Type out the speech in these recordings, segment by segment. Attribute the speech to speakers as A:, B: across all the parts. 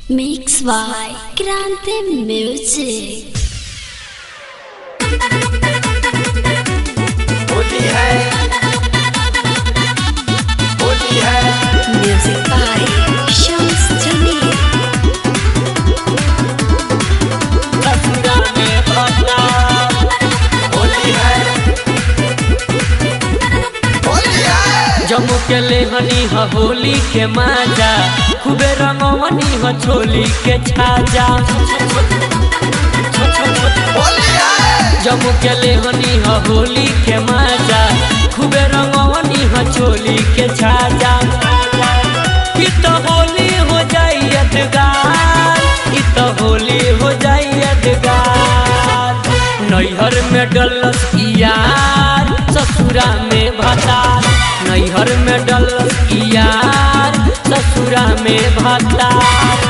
A: Mix by Grande Music.
B: Holi है होली है
A: Music by Shams Jamil.
B: ससुरा में भगना होली है होली है
C: जम्मू के लेहनी ह होली के माजा खूबे रंगवनी ह छोली के छाजा
B: होली है
C: जम्मू के लेहनी ह होली के माजा खूबे रंगवनी ह छोली के छाजा कि तो होली हो जाई यादगार कि तो होली हो जाई यादगार नैहर में डलस यार ससुरा में भतार नैहर में डलस यार ससुरा में भतार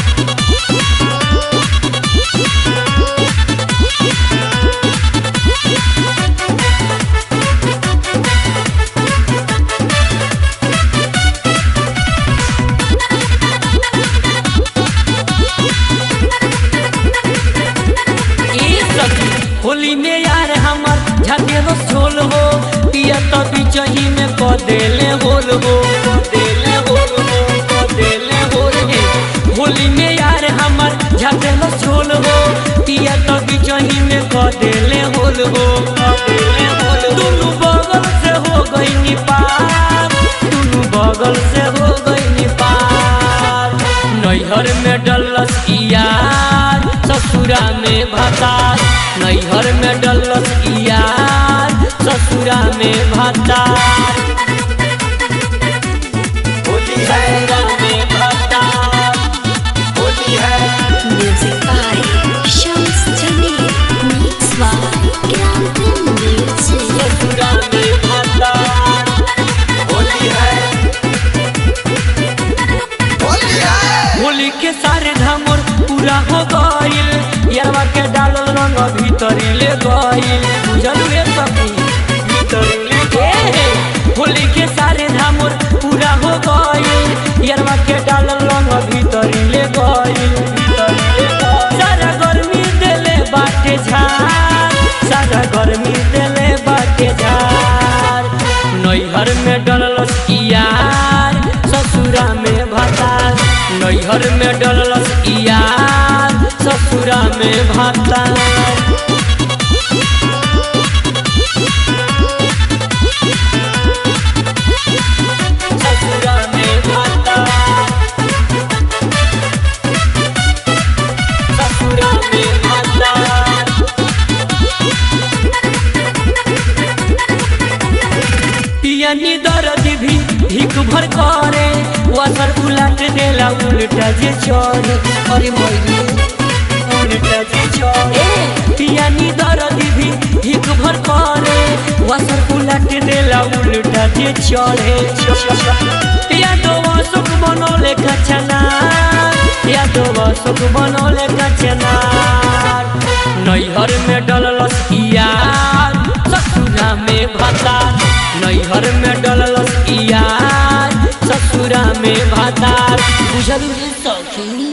C: ई सखी, होली में यार हमर झटेरो झोल हो पिया तो बिचही में क देले होल हो क देले होल हो क देले होल हे होली में यार हमर झटेरो झोल हो पिया तो बिचही में क देले होल हो क देले होल दुनु बगल से हो गई पार दुनु बगल से हो गई पार नैहर में डलस यार ससुरा में भतार नैहर में डलस यार ससुरा में भतार
B: होली है
C: ससुरा में भतार
B: होली है
A: Music by Shams Jamil. Mix by Grande Music.
C: ससुरा में भतार
B: होली है होली है
C: होली के सारे धामोर पूरा हो गइल यारवा के डालल रंग भीतरी ले गइल बुझल रे सखी भीतरी ले गइल होली के सारे धामोर पूरा हो गइल यारवा के डालल रंग भीतरी ले गइल भीतरी ले गइल सारा गर्मी देले बाटे झार सारा गर्मी देले बाटे झार नैहर में डलस यार ससुरा में भतार नैहर में डलस यार ससुरा में भतार ससुरा में भतार ससुरा में भतार पियनी दर्द भी भीख भर करे वसर उलट देला उल्टा जे चढ़े अरे मैरे उल्टा जे चढ़े पियनी दर्द भी भीख भर करे वसर उलट देला उल्टा जे चढ़े या तो सुख बनोले कचना या तो सुख बनोले कचना नैहर में डलस यार ससुरा में भतार नैहर में डलस यार ससुरा में भतार बुझल रे सखी